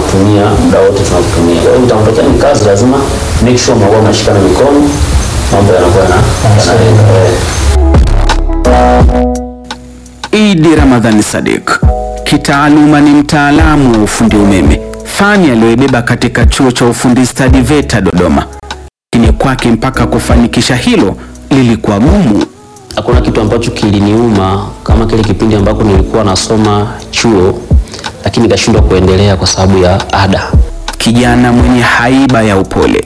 tunakutumia muda wote tunakutumia. Kwa hiyo itakapotokea ni kazi, lazima make sure mnakuwa mnashikana mikono, mambo yanakuwa yana- yanaenda. Eh. Idi Ramadhani Sadiq kitaaluma ni mtaalamu wa ufundi umeme, fani aliyoibeba katika chuo cha ufundi stadi VETA Dodoma, lakini kwake mpaka kufanikisha hilo lilikuwa gumu. Hakuna kitu ambacho kiliniuma kama kile kipindi ambako nilikuwa nasoma chuo, lakini nikashindwa kuendelea kwa sababu ya ada. kijana mwenye haiba ya upole.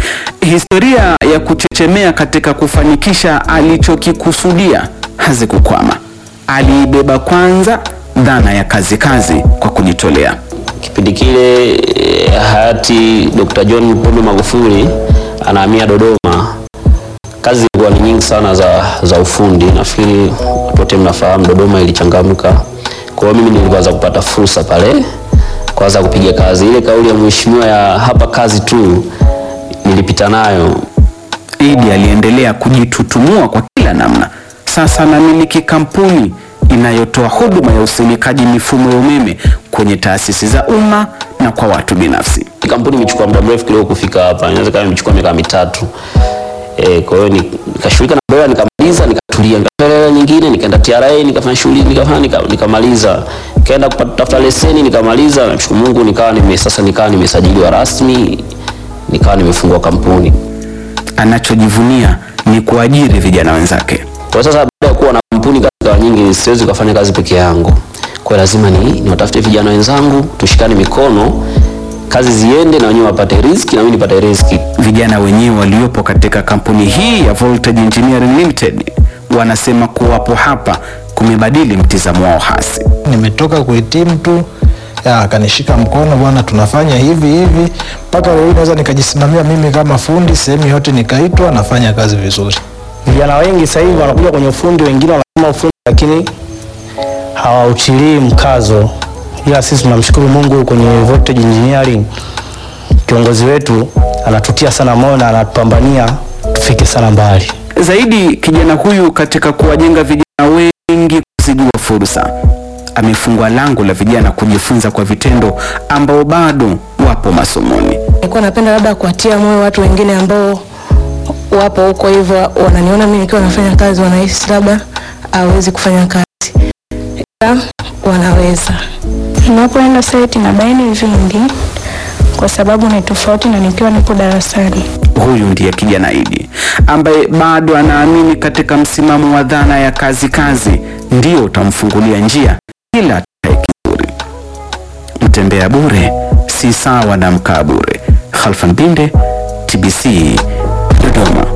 Historia ya kuchechemea katika kufanikisha alichokikusudia hazikukwama. Aliibeba kwanza dhana ya kazi kazi kwa kujitolea. Kipindi kile eh, hayati Dr. John Pombe Magufuli anahamia Dodoma, kazi zilikuwa ni nyingi sana za, za ufundi. Nafikiri watu wote mnafahamu Dodoma ilichangamka. Kwa hiyo mimi nilianza kupata fursa pale kwanza kupiga kazi. Ile kauli ya mheshimiwa ya hapa kazi tu nilipita nayo Idi aliendelea kujitutumua kwa kila namna. Sasa anamiliki kampuni inayotoa huduma ya usimikaji mifumo ya umeme kwenye taasisi za umma na kwa watu binafsi. kampuni imechukua muda mrefu kidogo kufika hapa, inaweza kama imechukua miaka mitatu. E, kwa hiyo ni- nikashughulika na dola nikamaliza, nikatulia, nikatafuta hela nyingine, nikaenda TRA nikafanya shughuli nikafanya nika, nikamaliza, nikaenda kutafuta leseni nikamaliza. Namshukuru Mungu nikawa nime sasa nikawa nimesajiliwa rasmi, nikawa nimefungua kampuni. Anachojivunia ni kuajiri vijana wenzake. Kwa sasa baada ya kuwa na kampuni kazi zikawa nyingi, siwezi kufanya kazi peke yangu. Kwa hiyo lazima ni niwatafute vijana wenzangu, tushikane mikono, kazi ziende na wenyewe wapate riziki na mimi nipate riziki. Vijana wenyewe waliopo katika kampuni hii ya Voltage Engineering Limited wanasema kuwapo hapa kumebadili mtizamo wao hasi. nimetoka kuhitimu tu ya, akanishika mkono bwana, tunafanya hivi hivi, mpaka leo hii naweza nikajisimamia mimi kama fundi sehemu yote, nikaitwa nafanya kazi vizuri. Vijana wengi sasa hivi wanakuja kwenye ufundi, wengine wanasoma ufundi lakini hawautilii mkazo, ila sisi tunamshukuru Mungu kwenye Voltage Engineering, kiongozi wetu anatutia sana moyo na anatupambania tufike sana mbali. Zaidi, kijana huyu katika kuwajenga vijana wengi kuzijua fursa, amefungua lango la vijana kujifunza kwa vitendo ambao bado wapo masomoni. Nilikuwa napenda labda kuwatia moyo watu wengine ambao wapo huko hivyo, wananiona mimi nikiwa nafanya kazi, wanahisi labda hawezi kufanya kazi, ila wanaweza. Ninapoenda site na baini vingi kwa sababu ni tofauti na nikiwa nipo darasani. Huyu ndiye kijana Idi ambaye bado anaamini katika msimamo wa dhana ya kazi kazi ndio utamfungulia njia kila atakaye kizuri. Mtembea bure si sawa na mkaa bure. Khalfan Binde, TBC, Dodoma.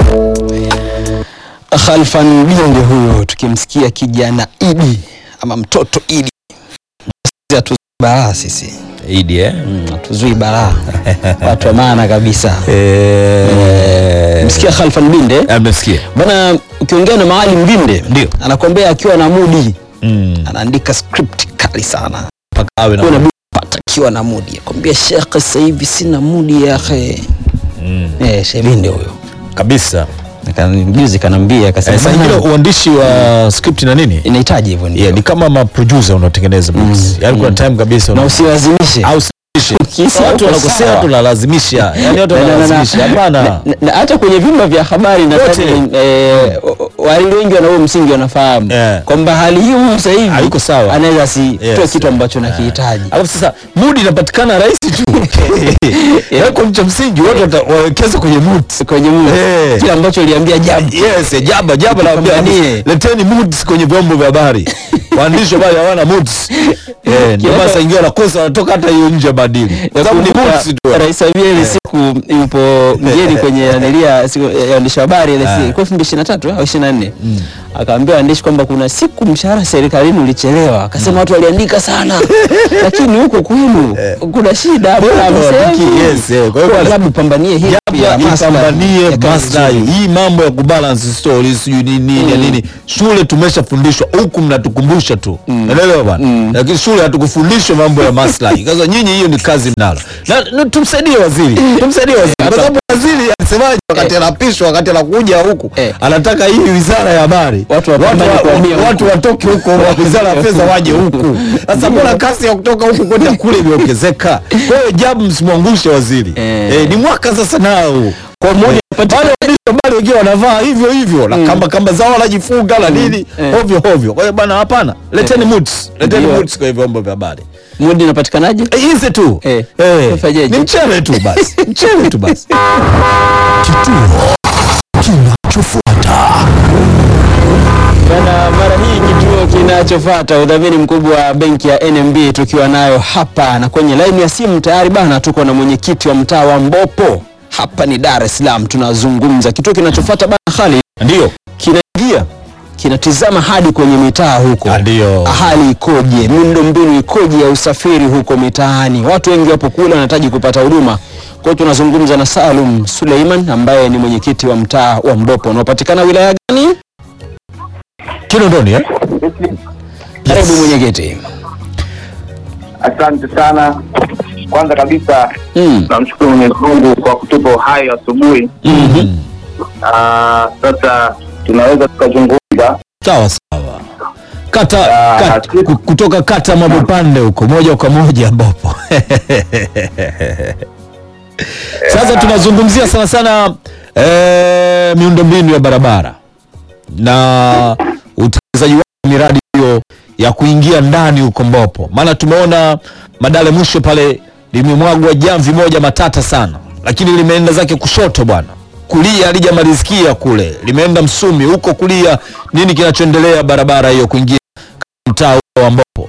Khalfan Binde huyo, tukimsikia kijana Idi ama mtoto Idi, Sisi hatuzui balaa sisi, Idi eh? Mm, hatuzui balaa watu wa maana kabisa. Eh, Msikia Khalfan Binde amesikia. bana, ukiongea na Maalim Binde Ndio. anakwambia akiwa na mudi Mm. anaandika script kali sana Mpaka awe na Kuna budi pata akiwa na mudi akwambia shekhe, sasa hivi sina mudi yake. Mm. Eh, Shebinde huyo kabisa. Aka- juzi kanambia akasema Eh, saa "Bana, ingine uandishi wa script na nini? inahitaji hivyo ndio Yeah, ni kama maproducer unatengeneza movies. Yaani kuna time kabisa na una- usilazimishe au usilazimishe. Ukihisi Watu hauko wanakosea sawa. tunalazimisha. Yaani watu Na- na- na- wanalazimisha. na- Hapana. na- na hata kwenye vyumba vya habari Wote. nadhani eh, walio wengi wana huo msingi wanafahamu Yeah. kwamba hali hii huyu sasa hivi Haiko sawa. anaweza asitoe Yes. kitu ambacho nakihitaji. Alafu sasa mood inapatikana rahisi tu. Yako cha msingi watu wata- wawekeze kwenye mood. kwenye Mungu Eh. kile ambacho uliambia jambo Yes, eh, jaba jaba naambia Tupambanie. leteni moods kwenye vyombo vya habari. Waandishi wa habari hawana moods. Eh, ndio maana saa ingine wanakosa wanatoka hata hiyo nje ya maadili. Kwa sababu ni moods tu. Rais Samia ile siku yupo mgeni kwenye anilia siku ya waandishi wa habari ile siku ilikuwa 2023 au 24 akaambia waandishi kwamba kuna siku mshahara serikalini ulichelewa, akasema watu waliandika sana, lakini huko kwenu kuna shida, bora Hawafiki, msemi. yes, eh. Kwa hiyo Kwa basi- labda pambanie hii ya Labda maslahi ipambanie ya kazi maslahi. nzuri. Hii mambo ya kubalance stories sijui nini nini nini. Shule tumeshafundishwa huku mnatukumbusha tu. Unaelewa bwana? Lakini shule hatukufundishwa mambo ya maslahi. Sasa nyinyi hiyo ni kazi mnalo. Na, na tumsaidie waziri. Tumsaidie waziri. Kwa sababu waziri alisemaje wakati anapishwa wakati anakuja huku Eh. anataka hii wizara ya habari pale Watu wapambane wa- kuhamia huku. watu watoke huko wizara ya fedha waje huku sasa mbona kasi ya kutoka huku kwenda kule imeongezeka kwa hiyo jabu msimwangushe waziri Eh. eh, ni mwaka sasa nao Kwa mmoja wale waandishi wa habari wengine wanavaa hivyo hivyo na kamba kamba zao wanajifunga na nini Eh. ovyo ovyo kwa hiyo bwana hapana leteni moods leteni Ndio. moods kwa vyombo vya habari mudi inapatikanaje? Eh, hizi tu Eh. Eh, Ufanyeje? ni mchele tu basi mchele tu basi Bana, mara hii kituo kinachofuata udhamini mkubwa wa benki ya NMB tukiwa nayo hapa na kwenye laini ya simu tayari bana, tuko na mwenyekiti wa mtaa wa Mbopo hapa ni Dar es Salaam, tunazungumza kituo kinachofuata bana, Khalid ndio kinaingia kinatizama hadi kwenye mitaa huko, ndio hali ikoje, miundombinu ikoje ya usafiri huko mitaani. Watu wengi wapo kule wanahitaji kupata huduma. Kwa hiyo tunazungumza na Salum Suleiman ambaye ni mwenyekiti wa mtaa wa Mbopo unaopatikana wilaya gani? Kinondoni eh? Karibu mwenyekiti. Asante sana. Kwanza kabisa Mm. namshukuru Mwenyezi Mungu kwa kutupa uhai asubuhi. Mhm. Ah, Sasa tunaweza tukazungumza. sawa sawa kata, Ah, kat, ku- kutoka kata mabopande huko moja kwa moja ambapo sasa tunazungumzia sana sana eh, miundombinu ya barabara na utekelezaji wa miradi hiyo ya kuingia ndani huko Mbopo, maana tumeona Madale mwisho pale limemwagwa jamvi moja matata sana, lakini limeenda zake kushoto bwana, kulia halijamalizikia kule, limeenda Msumi huko kulia. Nini kinachoendelea barabara hiyo kuingia mtaa huo wa Mbopo?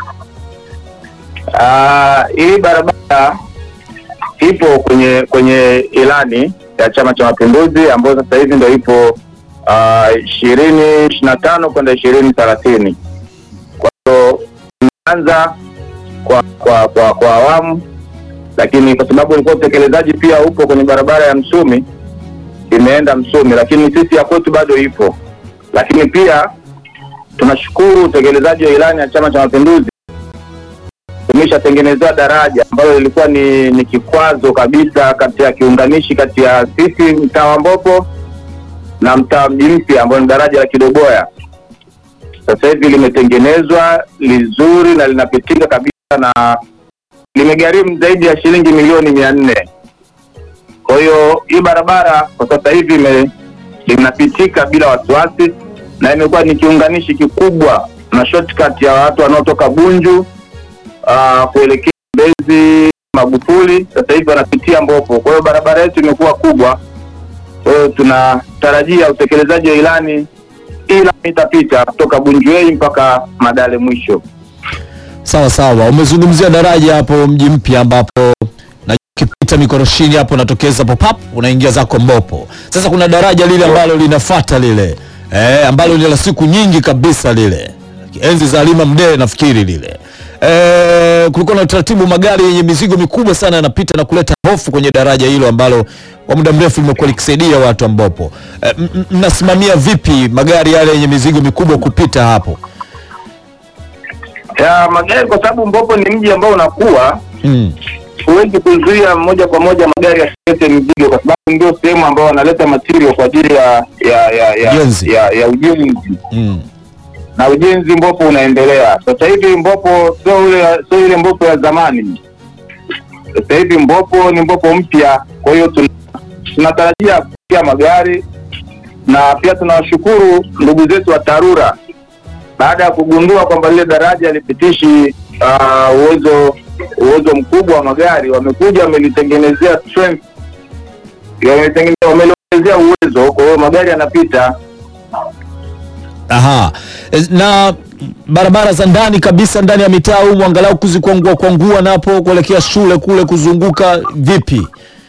Ah, hii barabara ipo kwenye kwenye ilani ya Chama cha Mapinduzi ambayo sasa hivi ndio ipo ishirini ishirini na tano kwenda ishirini thelathini. Kwa hiyo tumeanza kwa kwa kwa kwa awamu, lakini kwa sababu ilikuwa utekelezaji pia upo kwenye barabara ya Msumi, imeenda Msumi, lakini sisi ya kwetu bado ipo. Lakini pia tunashukuru utekelezaji wa ilani ya Chama cha Mapinduzi tumeshatengenezewa daraja ambalo lilikuwa ni, ni kikwazo kabisa kati ya kiunganishi kati ya sisi mtaa wa Mbopo na mtaa wa mji mpya ambao ni daraja la Kidogoya. Sasa hivi limetengenezwa lizuri na linapitika kabisa na limegharimu zaidi ya shilingi milioni mia nne. Kwa hiyo hii barabara kwa sasa hivi ime- linapitika bila wasiwasi na imekuwa ni kiunganishi kikubwa na shortcut ya watu wanaotoka Bunju uh, kuelekea Mbezi Magufuli, sasa hivi wanapitia Mbopo. Kwa hiyo barabara yetu imekuwa kubwa, kwa hiyo tunatarajia utekelezaji wa ilani, ila itapita kutoka Bunjuei mpaka Madale mwisho. Sawa sawa, umezungumzia daraja hapo mji mpya ambapo na ukipita mikoroshini hapo unatokeza popap unaingia zako Mbopo. Sasa kuna daraja lile ambalo linafata lile eh, ambalo ni la siku nyingi kabisa lile, enzi za Halima Mdee nafikiri lile eh, kulikuwa na utaratibu, magari yenye mizigo mikubwa sana yanapita na kuleta hofu kwenye daraja hilo ambalo kwa muda mrefu limekuwa likisaidia watu wa Mbopo. Eh, m- m- mnasimamia vipi magari yale yenye mizigo mikubwa kupita hapo? ya magari, kwa sababu Mbopo ni mji ambao unakuwa Mm. huwezi kuzuia moja kwa moja magari yasilete mizigo, kwa sababu ndio sehemu ambao wanaleta material kwa ajili ya ya ya ya, Ujenzi. ya, ya ujenzi Mm. na ujenzi Mbopo unaendelea. Sasa hivi Mbopo sio ile sio ile Mbopo ya zamani. Sasa hivi Mbopo ni Mbopo mpya, kwa hiyo tuna- tunatarajia kufikia magari na pia tunawashukuru ndugu zetu wa TARURA baada ya kugundua kwamba lile daraja lipitishi ah, uwezo uwezo mkubwa wa magari, wamekuja wamelitengenezea strength, wamelitengenezea wameliongezea uwezo, kwa hiyo magari yanapita Aha. E, Na barabara za ndani kabisa ndani ya mitaa humu angalau kuzikwangua kwangua napo kuelekea shule kule kuzunguka vipi?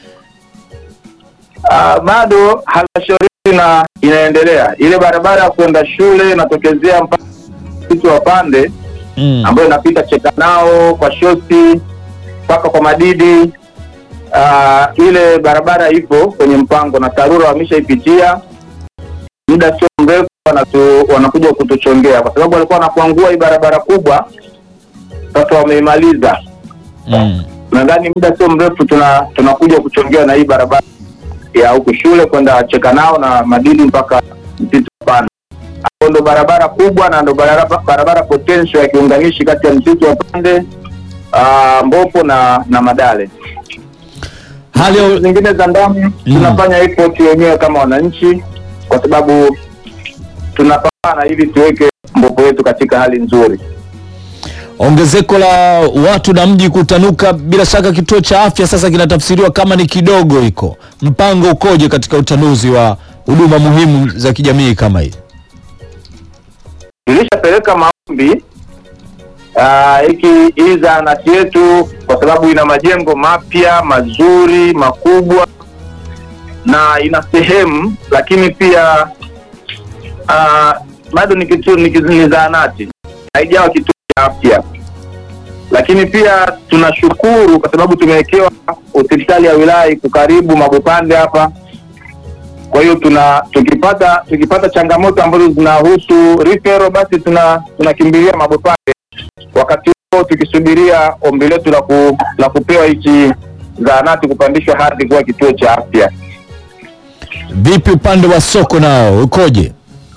Ah, bado halmashauri na inaendelea ile barabara ya kwenda shule inatokezea mpaka msitu wa pande Mm. ambayo inapita Chekanao kwa shosi mpaka kwa Madidi. Ah, ile barabara ipo kwenye mpango na TARURA wameshaipitia, muda sio mrefu wanatu, wanakuja kutuchongea kwa sababu walikuwa wanakuangua hii barabara kubwa, sasa wameimaliza. Mm. Nadhani muda sio mrefu tuna tunakuja kuchongewa na hii barabara ya huku shule kwenda Chekanao na Madidi mpaka Msitu Panda. ambayo ndo barabara kubwa na ndo barabara, barabara potential ya kiunganishi kati ya msitu wa Pande uh, Mbopo na na Madale. Hali ya Zingine za ndani tunafanya effort wenyewe kama wananchi, kwa sababu tunapambana ili tuweke Mbopo yetu katika hali nzuri. ongezeko la watu na mji kutanuka, bila shaka kituo cha afya sasa kinatafsiriwa kama ni kidogo iko. Mpango ukoje katika utanuzi wa huduma muhimu za kijamii kama hii? tulishapeleka maombi ah, hiki hii zahanati yetu kwa sababu ina majengo mapya mazuri makubwa na ina sehemu lakini pia ah, bado ni kitu ni, kitu- ni zahanati haijawa kituo cha afya lakini pia tunashukuru kwa sababu tumewekewa hospitali ya wilaya iko karibu Mabopande hapa kwa hiyo tuna tukipata tukipata changamoto ambazo zinahusu referral basi tuna tunakimbilia Mabopande, wakati huo tukisubiria ombi letu la, ku, la kupewa hichi zahanati kupandishwa hadhi kuwa kituo cha afya. Vipi upande wa soko nao ukoje?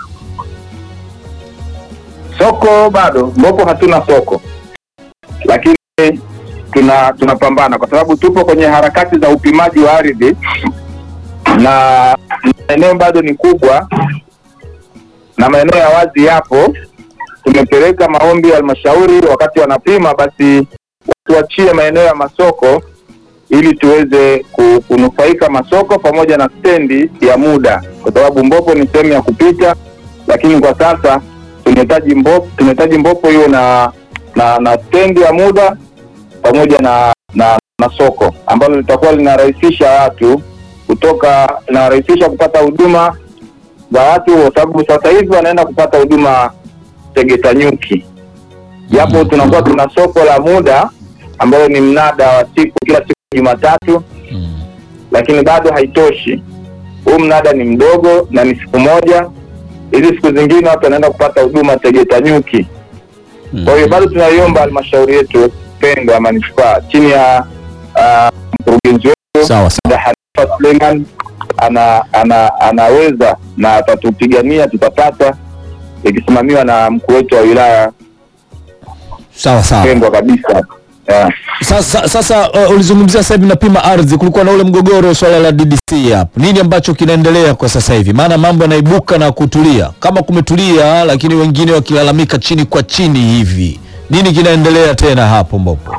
Soko bado Mbopo hatuna soko, lakini tuna tunapambana kwa sababu tupo kwenye harakati za upimaji wa ardhi na eneo bado ni kubwa na maeneo ya wazi yapo. Tumepeleka maombi ya halmashauri, wakati wanapima basi tuachie maeneo ya masoko ili tuweze ku- kunufaika masoko pamoja na stendi ya muda, kwa sababu Mbopo ni sehemu ya kupita, lakini kwa sasa tunahitaji Mbopo, tunahitaji Mbopo hiyo na na na stendi ya muda pamoja na na, na soko ambalo litakuwa linarahisisha watu kutoka, linarahisisha kupata huduma za watu, kwa sababu sasa hivi wanaenda kupata huduma Tegeta Nyuki, japo tunakuwa tuna soko la muda ambalo ni mnada wa siku kila siku Jumatatu, lakini bado haitoshi. Huu mnada ni mdogo na ni siku moja. Hizi siku zingine watu wanaenda kupata huduma Tegeta Nyuki. Kwa hiyo bado tunaiomba halmashauri yetu pendwa ya manispaa chini ya ah, mkurugenzi wetu Sawa sawa. Dada Hanifa Suleiman ana, ana, anaweza na atatupigania tutapata, ikisimamiwa na mkuu wetu wa wilaya Sawa sawa. pendwa kabisa yeah. Sasa, sasa uh, ulizungumzia sasa hivi napima ardhi, kulikuwa na ule mgogoro swala la DDC hapo. Nini ambacho kinaendelea kwa sasa hivi? Maana mambo yanaibuka na kutulia, kama kumetulia, lakini wengine wakilalamika chini kwa chini hivi. Nini kinaendelea tena hapo Mbopo?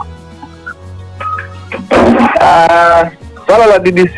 Ah, swala la DDC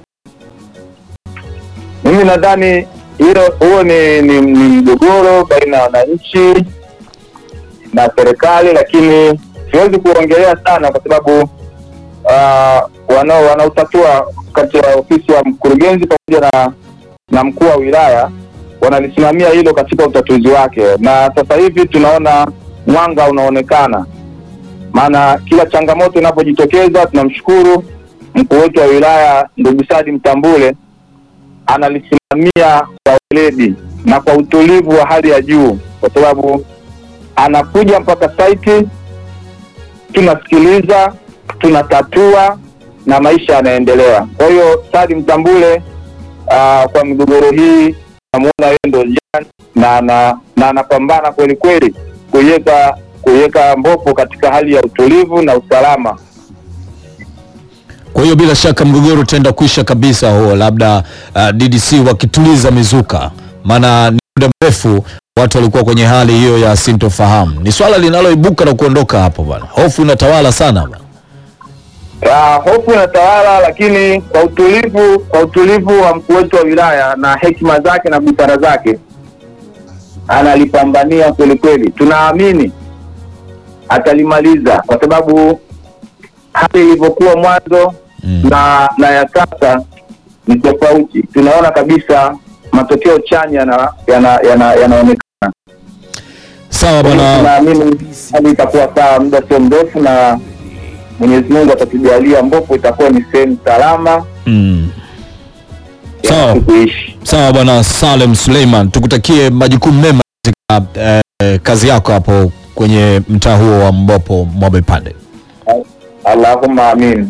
mimi nadhani hilo huo ni, ni, ni mgogoro baina ya wananchi na serikali, lakini siwezi kuongelea sana kwa sababu uh, wanao wanaotatua kati ya ofisi ya mkurugenzi pamoja na, na mkuu wa wilaya wanalisimamia hilo katika utatuzi wake, na sasa hivi tunaona mwanga unaonekana maana kila changamoto inapojitokeza tunamshukuru mkuu wetu wa wilaya ndugu Sadi Mtambule analisimamia kwa weledi na kwa utulivu wa hali ya juu, kwa sababu anakuja mpaka saiti, tunasikiliza, tunatatua na maisha yanaendelea. Kwa hiyo Sadi Mtambule uh, kwa migogoro hii namuona yeye ndo jani na na na anapambana kweli kweli kuiweka kuiweka Mbopo katika hali ya utulivu na usalama. Kwa hiyo bila shaka mgogoro utaenda kuisha kabisa huo, labda uh, DDC wakituliza mizuka, maana ni muda mrefu watu walikuwa kwenye hali hiyo ya sintofahamu. Ni swala linaloibuka na kuondoka hapo bwana, hofu inatawala sana bwana. Uh, hofu inatawala, lakini kwa utulivu kwa utulivu wa mkuu wetu wa wilaya na hekima zake na busara zake analipambania kweli kweli. Tunaamini atalimaliza kwa sababu hali ilivyokuwa mwanzo Mm. na na ya sasa ni tofauti. Tunaona kabisa matokeo chanya na yana- yana- yanaonekana. Sawa Kwa hiyo bwana, tunaamini hali itakuwa sawa muda sio mrefu, na Mwenyezi Mungu atatujalia Mbopo itakuwa ni sehemu salama mm. ya Sawa. watu kuishi. Sawa bwana Salem Suleiman, tukutakie majukumu mema katika eh, kazi yako hapo kwenye mtaa huo wa Mbopo Mwabepande. Allahumma amin.